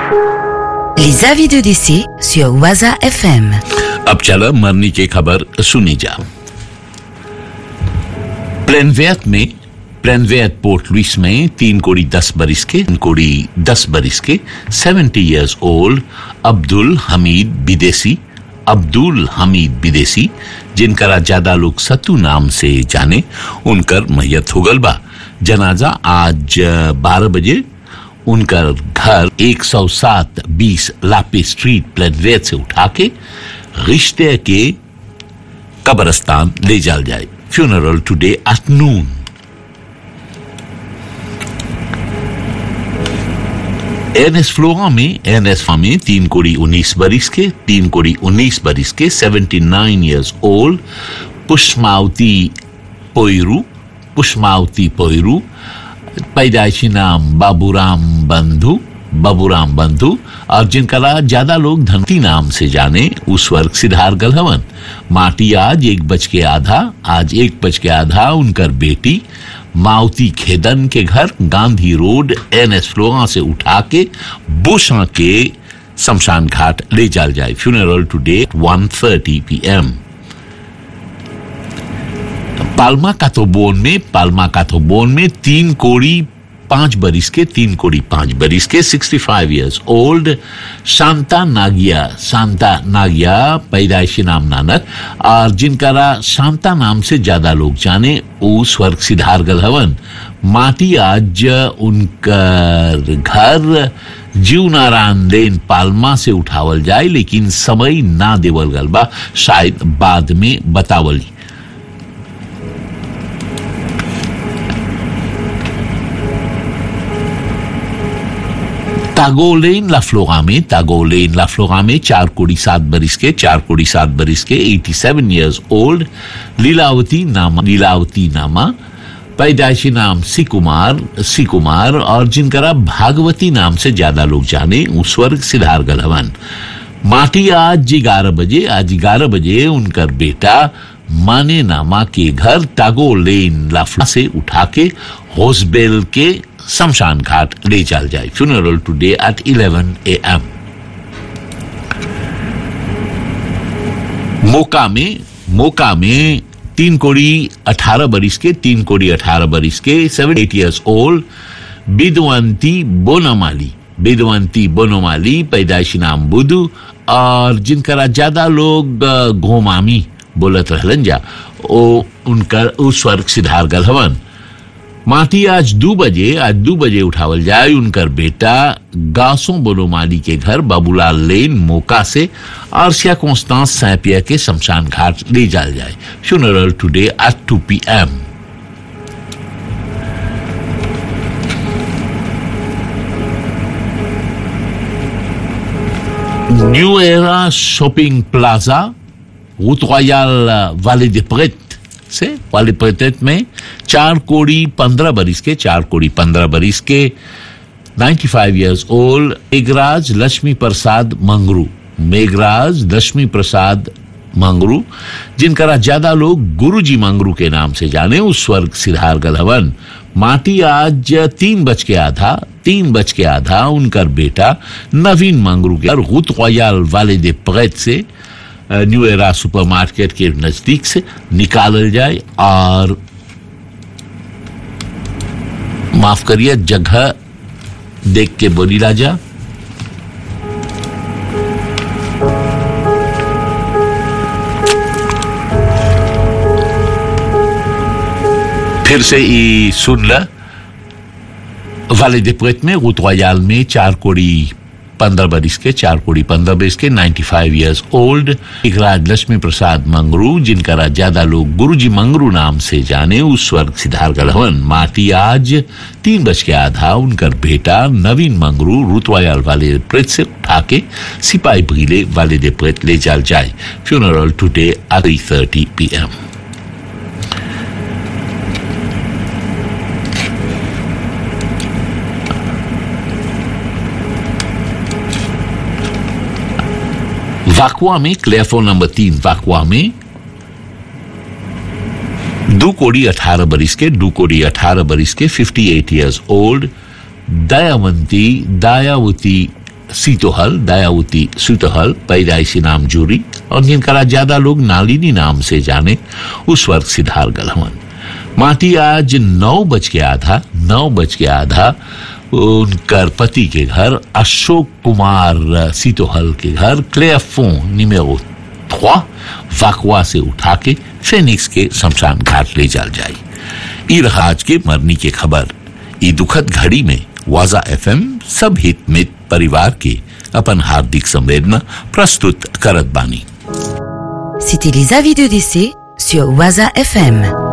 Les avis de décès sur Waza FM. अब चलो मरने की खबर सुनी जा प्लेनवेट में प्लेनवेट पोर्ट लुइस में तीन कोड़ी दस बरिस के तीन कोड़ी दस बरिस के seventy years old Abdul Hamid विदेशी अब्दुल हमीद विदेशी जिनका ज्यादा लोग सत्तू नाम से जाने उनकर मैयत हो गल बा जनाजा आज बारह बजे उनका घर 107 बीस लापी स्ट्रीट प्लेनवेट से उठा के रिश्ते के कब्रस्तान ले जाल जाए funeral today at noon NS फ्लोआ में एनएस में तीन कोड़ी उन्नीस बरिस के तीन कोड़ी उन्नीस बरिस के सेवेंटी नाइन ईयर्स ओल्ड पुष्मावती पोयरू पुष्मावती पोयरू पैदाइशी नाम बाबूराम बंधु बाबूराम बंधु और जिनका ज्यादा लोग धनती नाम से जाने उस वर्ग सिद्धार गलहवन माटी आज एक बज के आधा आज एक बज के आधा उनकर बेटी मावती खेदन के घर गांधी रोड एन एस फ्लोआ से उठा के बुशा के शमशान घाट ले जाल जाए funeral today one thirty P M पाल्मा काथोबोन में पाल्मा काथोबोन में तीन कोड़ी पांच बरिस के तीन कोड़ी पांच बरिस के 65 five years old Shanta Nagiya Shanta Nagiya पैदाइशी नाम नानक और जिनका शांता नाम से ज्यादा लोग जाने वो स्वर्ग सिद्धार गलहवन माटी आज उनका घर जीव नारायण लेन पालमा से उठावल जाए लेकिन समय ना देवल गल बा शायद बाद में बतावल तागोलेन लाफ्लोगा में तागोलेन लाफ्लोगा में चार कोड़ी सात बरिस के चार कोड़ी सात बरिस के 87 इयर्स ओल्ड लीलावती नामा लीलावती नामा पैदाइशी नाम सिकुमार सिकुमार और जिनका भागवती नाम से ज्यादा लोग जाने उस वर्ग सिद्धार गलहवन माटी आज ग्यारह बजे आज ग्यारह बजे उनका बेटा माने नामा के घर टागो लेन लाफ्ला से उठा के होसबेल के शमशान घाट ले जाल जाए funeral today at 11 A M मोका में मोका में तीन कोड़ी अठारह बरिस के तीन कोड़ी अठारह बरिस के seven eight years old Bidwanti Bonamali Bidwanti Bonomali पैदाइशी नाम बुधु और जिनका ज्यादा लोग घोमामी बोलत रहलन जा ओ उनका उस स्वर्ग सिद्धार गलहवन माटी आज दो बजे आज दो बजे उठावल जाए उनकर बेटा गासो बोलोमाली के घर बाबूलाल लेन मोका से और सिया कॉन्स्टांस सैपिया के शमशान घाट ले जाल जाए funeral today at two P M new era shopping plaza route royal वाले दे प्रेट से वाले प्रेटेट में चार कोड़ी पंद्रह बरिस के चार कोड़ी पंद्रह बरिस के 95 five years old Meghraj Lakshmi Prasad Mangru Meghraj Lakshmi Prasad Mangru जिनका ज्यादा लोग गुरुजी मंगरू के नाम से जाने उस स्वर्ग सिद्धार गलहवन माटी आज तीन बज के आधा तीन बज के आधा उनका बेटा नवीन मंगरू के गुत रॉयल वाले दे प्रेत से न्यू एरा सुपरमार्केट के नजदीक से निकालल जाए और माफ करिए जगह देख के बोली राजा फिर से ई सुन ल वाले दिपरेट में रूट रॉयल में चार कोड़ी पंद्रह बरिस के चार कोड़ी पंद्रह बरिस के 95 five years old Raj Lakshmi Prasad Mangru जिनका ज्यादा लोग गुरुजी मंगरू नाम से जाने उस स्वर्ग सिद्धार गलहवन माटी आज तीन बज के आधा उनका बेटा नवीन मंगरू रुतवायाल वाले प्रेत से उठा के सिपाही भीले वाले दे प्रेत ले जाल जाए funeral today at three thirty P M वाकुआ में क्लेफो नंबर तीन वाकुआ में दो कोड़ी अठारह बरिस के दो कोड़ी अठारह बरिस के 58 eight years old Dayawanti Dayawati Sitohal Dayawati Sutohal पैदाइशी नाम जूरी और जिनका ज्यादा लोग नालिनी नाम से जाने उस वर्ग सिद्धार गलहवन माटी आज नौ बज के आधा नौ बज के आधा उनकर पति के घर अशोक कुमार सीतोहल के घर क्लेफो निमेरो थ्वा वाकवा से उठा के फेनिक्स के शमशान घाट ले जाल जाई ई रहा आज के मरनी के खबर ई दुखद घड़ी में वाजा एफएम सब हित मित परिवार के अपन हार्दिक संवेदना प्रस्तुत करत बानी C'était les avis de décès sur Waza FM.